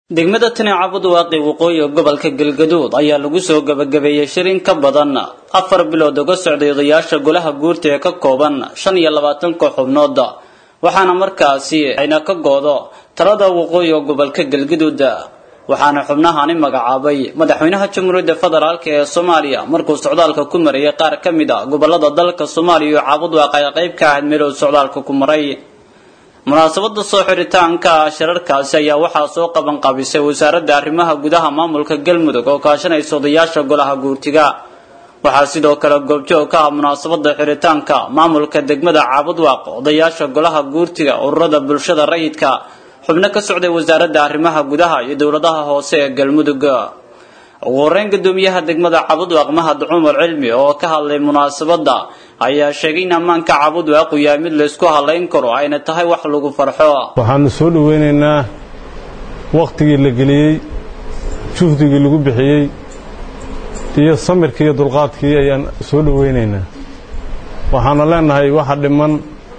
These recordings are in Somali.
degmada tani cabudwaaqi waqooyi gobolka galgaduud ayaa lagu soo gabagabeeyey shir in ka badan afar bilood uga socday odayaasha golaha guurta ee ka kooban shan iyo labaatan koox xubnood waxaana markaasi ayna ka goodo talada waqooyi oo gobolka galgaduud waxaana xubnahani magacaabay madaxweynaha jamhuuriyadda federaalk ee soomaaliya markuu socdaalka ku marayay qaar ka mid a gobolada dalka soomaaliya iyo caabudwaaq ay qayb ka ahayd meeluu socdaalka ku maray munaasabada soo xiritaanka shirarkaasi ayaa waxaa soo qaban qabisay wasaaradda arrimaha gudaha maamulka galmudug oo kaashanaysa odayaasha golaha guurtiga waxaa sidoo kale goobjoog ka ah munaasabada xiritaanka maamulka degmada caabudwaaq odayaasha golaha guurtiga ururada bulshada rayidka xubno ka socday wasaaradda arrimaha gudaha iyo dowladaha hoose ee galmudug ugu horeyn gudoomiyaha degmada cabudwaaq mahad cumar cilmi oo ka hadlay munaasabada ayaa sheegay in ammaanka cabudwaaq uu yahay mid laysku halayn karo ayna tahay wax lagu farxo waxaanu soo dhoweynaynaa wakhtigii la geliyey juhdigii lagu bixiyey iyo samirkii iyo dulqaadkii ayaan soo dhoweynaynaa waxaanu leenahay waxa dhiman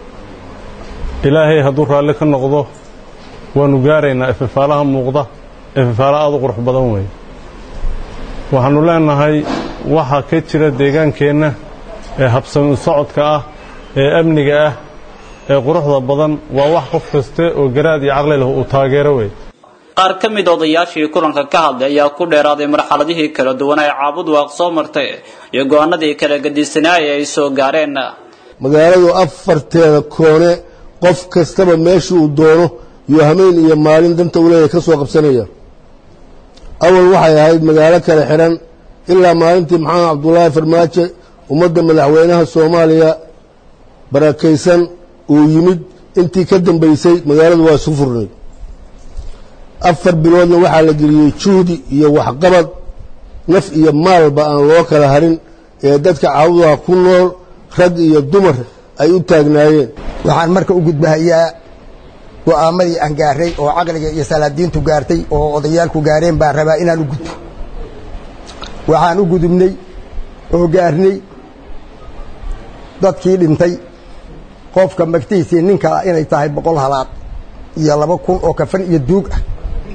ilaahay hadduu raalli ka noqdo waanu gaaraynaa ififaalaha muuqda ififaala aad u qurux badan weeye waxaannu leenahay waxa ka jira deegaankeenna ee habsami socodka ah ee amniga ah ee quruxda badan waa wax qof kaste oo garaad iyo caqli leh uu taageero wey qaar ka mid odayaashii kulanka ka hadlay ayaa ku dheeraaday marxaladihii kala duwan ee caabudwaaq soo martay iyo go-aanadii kala gadisanaaye ay soo gaareen magaaladu afarteeda koone qof kastaba meeshii uu doono iyo hameen iyo maalin danta uu leeyahay ka soo qabsanaya awal waxay ahayd magaalo kale xidhan ilaa maalintii maxamed cabdulaahi farmaajo ummadda madaxweynaha soomaaliya barakaysan uu yimid intii ka dambaysay magaaladu waa isu furnayd afar biloodna waxaa la geliyey juhdi iyo waxqabad naf iyo maalba aan loo kala harin ee dadka caabudaha ku nool rag iyo dumar ay u taagnaayeen waxaan marka u gudbahayaa go'aamadii aan gaaray oo caqliga iyo salaadiintu gaartay oo odayaalku gaareen baan rabaa inaan u gudbo waxaan u gudubnay oo gaarnay dadkii dhintay qofka magtihiisii ninkaa inay tahay boqol halaad iyo laba kun oo kafan iyo duug ah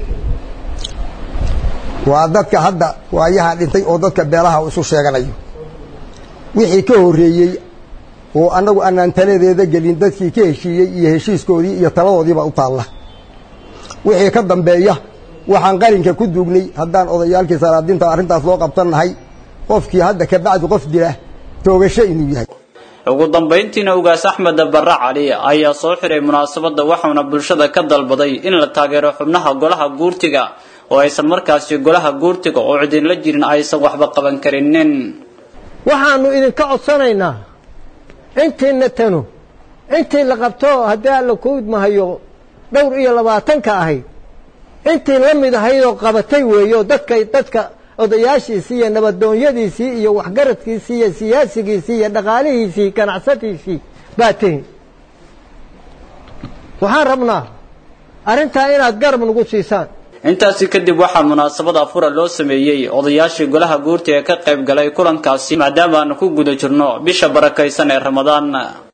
waa dadka hadda waayahaa dhintay oo dadka beelaha isu sheeganayo wixii ka horreeyey oo annagu anaan taladeeda gelin dadkii ka heshiiyey iyo heshiiskoodii iyo taladoodiiba u taalla wixii ka dambeeya waxaan qarinka ku duugnay haddaan odayaalkii salaadiinta arrintaas loo qabsannahay qofkii hadda ka bacdi qof dila toogasho inuu yahay ugu dambayntiina ugaas axmed barre cali ayaa soo xiray munaasabadda waxauna bulshada ka dalbaday in la taageero xubnaha golaha guurtiga oo aysan markaasi golaha guurtiga oo cidinla jirin aysan waxba qaban karinin waxaanu idinka codsanaynaa intiina tanu intii la qabto haddii alla ku idmahayo dhowr iyo labaatanka ahayd intii la mid ahaydoo qabatay weeyo dadka dadka odayaashiisii iyo nabadoonyadiisii iyo waxgaradkiisii iyo siyaasigiisii iyo dhaqaalihiisii ganacsatiisii baa tihin waxaan rabnaa arrintaa inaad garab nagu siisaan intaasi kadib waxaa munaasabada afura loo sameeyey odayaashii golaha guurta ee ka qayb galay kulankaasi maadaama aanu ku guda jirno bisha barakaysan ee ramadaan